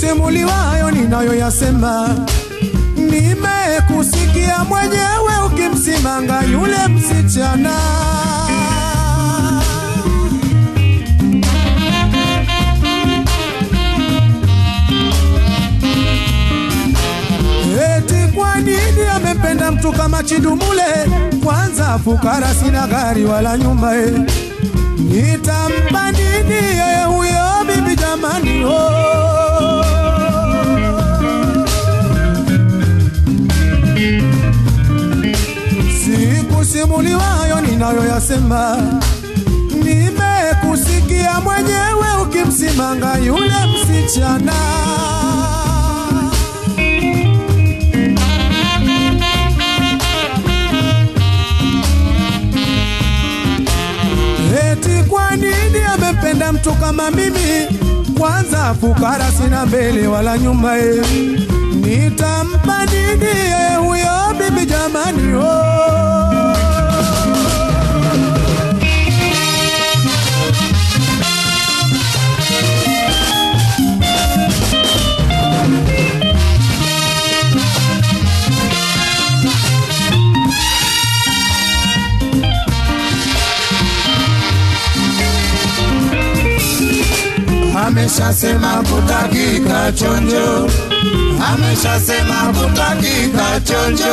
Sikusimuliwayo ninayoyasema, nimekusikia mwenyewe ukimsimanga yule msichana. Eti kwa nini amempenda mtu kama Chidumule? Kwanza fukara, sina gari wala nyumba eh. Nitampa nini yeye huyo bibi jamani? Oh. Sikusimuliwayo ninayoyasema, nimekusikia mwenyewe ukimsimanga yule msichana. Eti kwa nini amempenda mtu kama mimi? Kwanza fukara, sina mbele wala nyuma eh. Nitampa nini yeye huyo bibi jamani? Oh. Ameshasema kutakika chonjo, ameshasema kutakika chonjo.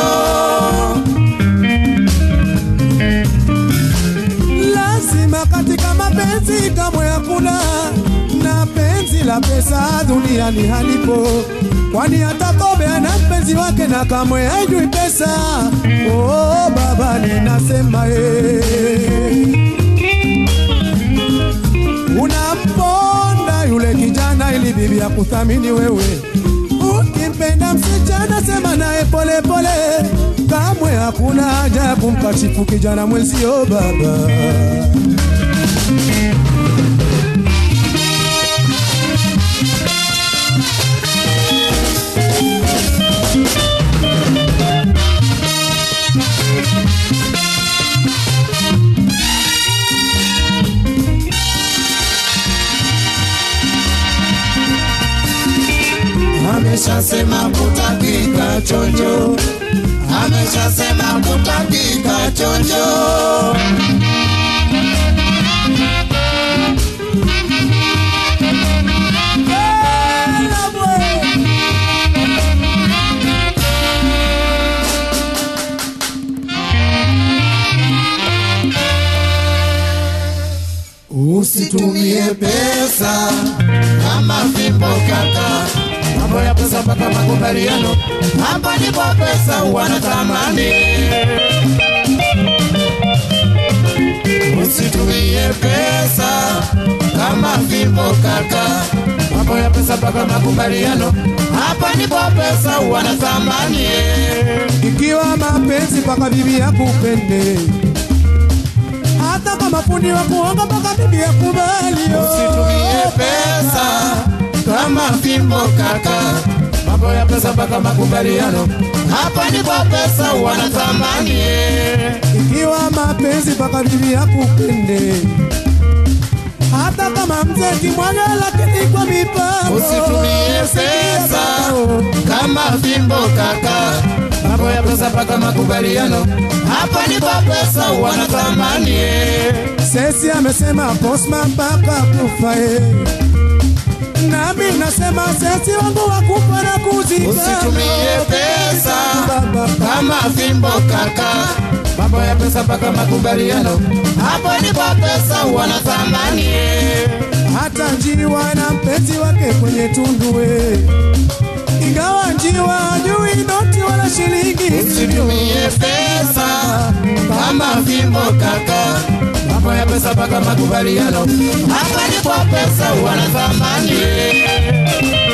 Lazima katika mapenzi kamwe hakuna na penzi la pesa duniani halipo, kwani hata Kobe ana mpenzi wake na kamwe haijui pesa. Oh, baba ninasema eh. Unamponda yule kijana ili bibi ya kuthamini wewe. Ukimpenda msichana sema naye pole pole, kamwe hakuna haja ya kumkashifu kijana mwenzio baba. Ameshasema kutakika chonjo, ameshasema kutakika chonjo. Usitumie pesa kama fimbo kaka, mambo ya pesa mpaka makubaliano, hapa ndipo pesa wana thamani. Usitumie pesa kama fimbo kaka, mambo ya pesa mpaka makubaliano, hapa ndipo pesa wana thamani. Ikiwa mapenzi mpaka bibi yakupende, hata kama fundi wa kuonga mpaka bibi yakubali. oh. Usitumie pesa kama fimbo kaka, mambo ya pesa mpaka makubaliano, hapa ndipo pesa wana thamani. Ikiwa mapenzi mpaka bibi yakupende, hata kama mzee kimwaga, lakini kwa mipango. Usitumie pesa kama fimbo kaka, mambo ya pesa mpaka makubaliano, hapa ndipo pesa wana thamani. Sesi amesema Cosma mpaka kufa eh. Nami nasema sesi wangu wakufa na kuzika. Usitumie pesa Baba, kama fimbo kaka, mambo ya pesa mpaka makubaliano, hapa ndipo pesa wana thamani. hata njiwa na mpenzi wake kwenye tundu eh. Ingawa njiwa hajui noti wala shilingi. Usitumie pesa kama fimbo kaka, mambo ya pesa mpaka makubaliano, hapa ndipo pesa wana thamani.